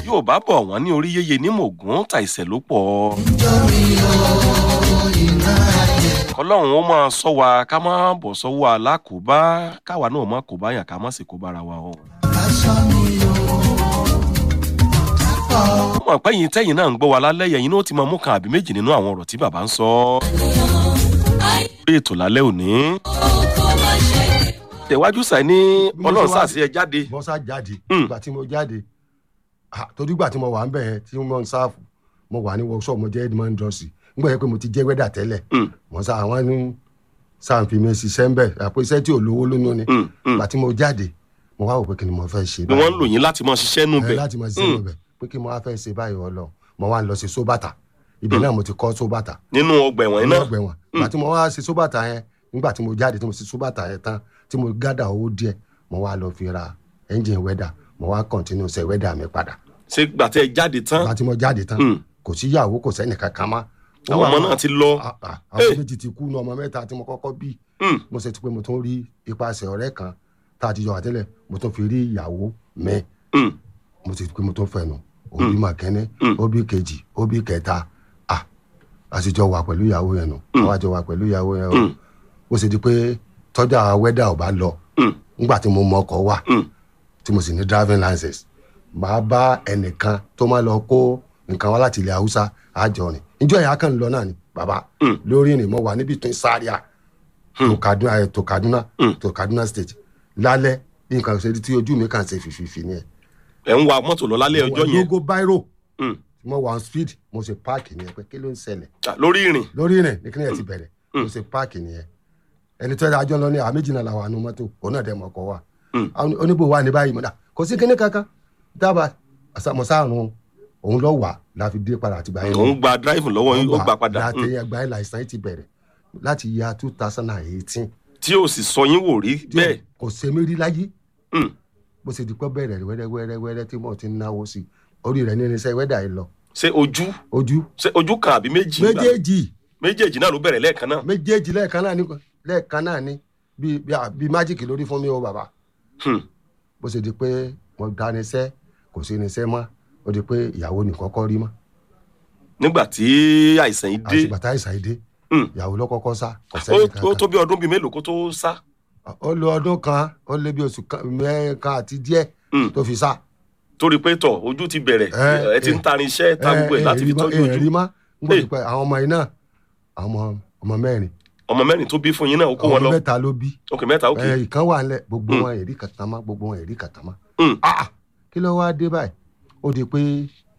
yóò bá bọ̀ wọ́n ní orí yéye ní mògún ta ìṣẹ̀ ló pọ̀. kọlọ́run ó máa sọ wa ká má bọ̀ sọ́wọ́ alákòóbá káwa náà má kó bá yàn ká má sì kó bára wa o. ó mọ̀ pé yín tẹ́yìn náà ń gbọ́ wa lálẹ́ yẹn náà ó ti máa mú kan àbí méjì nínú àwọn ọ̀rọ̀ tí bàbá ń sọ. lórí ètò lálẹ́ òní. tẹ̀wájú sàì ní ọlọ́run sàṣẹ ẹ jáde. mo sá jáde Mm. ìgbà tí mo jáde ah, torí ìgbà tí mo wà ń bẹ̀ yẹn tí mo ń sáàfù mo wà ní workshop mo jẹ́ edmond drosy nígbà yẹn pé mo ti jẹ́ wẹ́dà tẹ́lẹ̀ Mm, mo sá àwọn ní sáàfì mi ṣiṣẹ́ ń bẹ̀ àpò iṣẹ́ tí ò lówó lónú ni mm, mm. ìgbà tí mo jáde mo wá wò pé kí ni mo fẹ́ ṣe ni wọ́n ń lò yín láti máa ṣiṣẹ́ nù ẹ bẹ̀. láti máa ṣiṣẹ́ níbẹ̀ pé kí mo wá fẹ́ ṣe báyìí ọlọ mo wá ń lọ sí sóbàtà ibẹ̀ náà mo ti kọ́ sóbàtà nínú ọgbà ẹ̀wọ̀n yín nínú náà. ọgbà ẹ̀wọ̀n ìgbà tí mo wá ṣe sóbàtà yẹn nígbà tí mo jáde tí mo ṣe sóbàtà yẹn tán tí mo gádà owó díẹ̀ mo wá lọ fi ra ẹ́ńjìn wẹ́dà mo wá kọ̀ntínú ṣe wẹ́dà mi padà ṣé gbàtẹ́ ẹ jáde tán. ìgbà tí mo jáde tán Mm. kò sí ìyàwó kò sẹ́ni kankan mọ́ Ó àwọn wà ọmọ wá- náà ti lọ. Ah, ah, àwọn Hey. méjì ti kú ní ọmọ mẹ́ta tí mo kọ́kọ́ bí Mm, mo ṣe ti pé mo tún rí ipasẹ̀ ọ̀rẹ́ kan tá a ti jọ wà tẹ́lẹ̀ mo tún fi rí ìyàwó mi mm, mo ti pé mo tún fẹnu òbí mà kẹ́ni Mm. òbí kejì òbí kẹta ah a sì jọ wà pẹ̀lú ìyàwó yẹn nù àwa jọ wà pẹ̀lú ìyàwó yẹn o Mm. ó sì di pé tọ́jà wẹ́dà ò bá lọ mm, nígbà tí mo mọ ọkọ̀ wà mm. tí mo sì ní driving license màá bá ẹnìkan tó máa lọ kó nǹkan wá láti ilẹ̀ haúsá àjọ rìn níjọ́ yẹn a kàn ń lọ náà ni bàbá Mm. lórí rìn mo wà níbi tó ń sáríà tó kaduna eh, tó kaduna Mm. tó kaduna state lálẹ́ bí nǹkan ṣe di tí ojú mi kàn ṣe fìfìfì ni ẹ̀ ẹ̀ ń wa mọ́tò lọ lálẹ́ ọjọ́ yẹn. logo biro Mm. mo wà on speed mo ṣe páàkì nìyẹn pé kí ló ń ṣẹlẹ̀ Ah, lórí ìrìn. lórí rìn ní kí ni ẹ ti bẹ̀rẹ̀ mo ṣe páàkì nìyẹn ẹni tó yẹ àjọ lọ ní àwọn méjì náà làwọn àánú mọ́tò òun náà dẹ̀ mọ̀ ọkọ̀ wa Mm. Àwọn oníbò wa ní báyìí mo dà kò sí kíní kankan dábàá àsàmọ̀sáàrùn òun lọ wà láfi dé padà àtìgbà yẹn òun gba dráìfù lọ́wọ́ yín ó gbà padà. láti Mm. ẹgbàá yẹn láìsàn yìí ti bẹ̀rẹ̀ láti ya two thousand and eighteen tí ó sì sọ yín wò rí bẹ́ẹ̀. kò ṣe mí rí láyé Mm. bó ṣe di pé bẹ̀rẹ̀ wẹ́rẹ́wẹ́rẹ́ tí mo ti ń náwó sí orí rẹ̀ ní irinṣẹ́ wẹ́dà yìí lọ ṣé ojú ojú ṣé ojú kan àbí méjì. gbà? méjèèjì méjèèjì náà ló bẹ̀rẹ̀ lẹ́ẹ̀kan náà. méjèèjì lẹ́ẹ̀kan náà ní lẹ́ẹ̀kan náà ní bíi bíi- bíi májíkì lórí fún mi o bàbá Hmm. bó ṣe di pé mo dá irinṣẹ́ kò sí irinṣẹ́ mọ́ ó di pé ìyàwó nìkan kọ́ rí mọ́ nígbà tí àìsàn yìí dé àtìgbà tá ìsàn yìí dé Hmm. ìyàwó ló kọ́kọ́ sá kò ó sẹ́ni ó kankan tó bí ọdún bíi mélòó kó tó sá. ó lo ọdún kan ó lé bí oṣù kan mẹ́ẹ̀kan àti díẹ̀ Hmm. tó fi sá torí pé tọ̀ ojú ti bẹ̀rẹ̀ Eh, ẹ ti ń eh. tarin iṣẹ́ ta gbogbo ẹ̀ láti fi tọ́jú ẹ̀ rí ojú. mọ́ nígbà Eh. tó pẹ́ àwọn ọmọ yìí náà àwọn ọmọ ọmọ mẹ́rin ọmọ mẹ́rin tó bí fún yín náà ó kó àwọn wọn ọmọ lọ. mẹ́ta ló bí ok mẹ́ta ok. ẹ̀ ìkan wà nílẹ̀ gbogbo Hmm. wọn èrí kàtà má gbogbo wọn èrí kàtà má Hmm. ah kí ló wáá dé báyìí ó di pé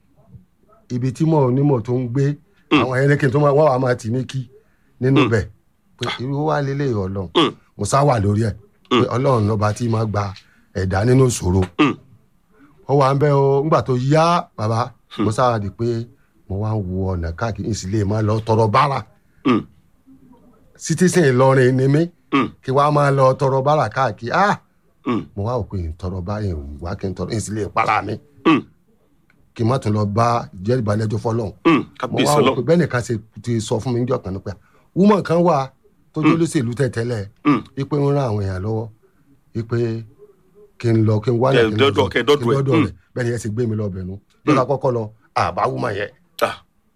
ibi tí mò ń nímọ̀ tó ń gbé Mm. àwọn ẹlẹ́kìn tó máa wọ́n wà máa tì mí kí nínú Mm. bẹ̀ pé irú wa lélẹ̀ ọlọ́run Mm. mo sá wà lórí ẹ̀ pé ọlọ́run lọ́ba tí máa gba ẹ̀dá nínú ìṣòro Mm. ó wà ń bẹ́ o ńgbà tó yá bàbá mo sára di pé mo wá ń wo ọ̀nà káàkiri ìsìlẹ̀ máa lọ tọrọ bára Hmm. citizen Ìlọrin ni mí Hmm. kí wàá máa lọ tọrọ bára káàkiri ah Hmm. mo wá òpin ìtọrọ bá yẹn wá kí n tọrọ ìsìlẹ̀ ìpara mi Hmm. kí n má tún lọ bá jẹ́rìí balẹ̀jọ́ fọlọ́hún Hmm. mo kábíyèsí wá wò pé ọlọ́run. bẹ́ẹ̀ nìkan ṣe ti sọ fún mi níjọ́ kan nípa woman kan wà tó jẹ́ olóṣèlú tẹ̀tẹ́lẹ̀ Hmm. ipe ń ran àwọn èèyàn lọ́wọ́ ipe kí n lọ kí n wá Kẹ dọ́dọ̀- kẹ dọ́dọ̀ ẹ̀. rẹ̀ bẹ́ẹ̀ ni ẹ sì gbé mi lọ bẹ̀nu lọ́la kọ́kọ́ lọ àbá woman yẹn Ah.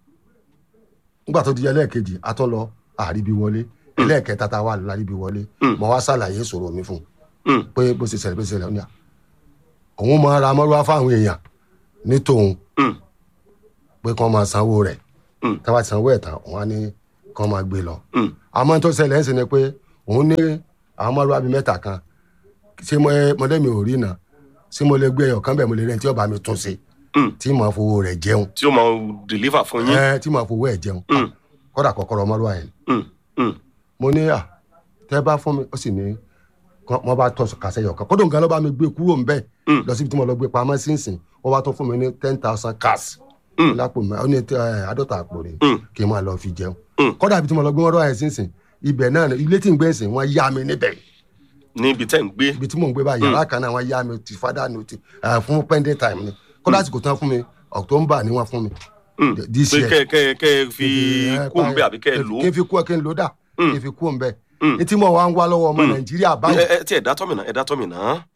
nígbà tó di ẹlẹ́ẹ̀kejì a tún lọ àríbi wọlé ẹlẹ́ẹ̀kẹta tá a wà láríbi wọlé Mm. mo wá ṣàlàyé ìṣòro mi fún un Hmm. pé bó ṣe ṣẹlẹ̀ bó ṣe ṣẹlẹ̀ ó ní à òun máa ra mọ́lúwá fáwọn èèyàn ní tòun Hmm. pé kí wọ́n máa sanwó rẹ̀ Mm. tí wọ́n bá ti sanwó ẹ̀ tán òun á ní kí wọ́n máa gbé lọ. Hmm. àmọ́ tó ṣẹlẹ̀ ń sìn ni pé òun ní àwọn mọ́lúwá bíi mẹ́ta kan ṣé mo- mọ́lẹ́mi ò rí náà ṣé mo lè gbé ẹyọ kan bẹ́ẹ̀ mo lè rẹ́ tí ó bá mi tún ṣe Hmm. tí màá fowó rẹ̀ jẹun tí ó máa deliver fún yín. ẹ tí màá fowó ẹ̀ jẹun Hmm. kọ́dà kọ́kọ́rọ́ mọ́lúwá yẹn Hmm. Hmm. mo ní à tẹ́ bá fún mi ó sì ní kọ́- wọ́n bá tọ́ kàṣẹ yọ̀ kan kódò nǹkan ló bá mi gbé kúrò ń bẹ́ẹ̀ Mm. lọ síbi tí mo lọ gbé pamọ́ sínsìn wọ́n wá tún fún mi ní ten thousand cash Mm. lápò mi ó ní ẹ, àádọ́ta àpò rẹ̀ Mm. kí n máa lọ fi jẹun Mm. kódà ibi tí mo lọ gbé wọn rọ ẹ̀ sínsìn ibẹ̀ náà ni- ilé tí ń gbé sìn wọ́n yá mi níbẹ̀ níbi tẹ́ ń gbé. ibi tí mò ń gbé báyìí yàrá kan náà wọ́n yá mi ti fada ní ti ẹ, fún pending time ni kódà àsìkò tán fún mi october ni wọ́n fún mi Hmm. this pé year kẹ́ kẹ́ kẹ́ fi ẹ, kú ń bẹ àbí kẹ́ ẹ lò ó. kí n fi kú ẹ kí n lò dà Mm. kí n fi kú ń bẹ Mm. ní tí mo wá ń wá lọ́wọ́ ọmọ nàìjíríà báyìí ẹ ẹ tí ẹ dá tọ́mìnà ẹ dá tọ́mìnà.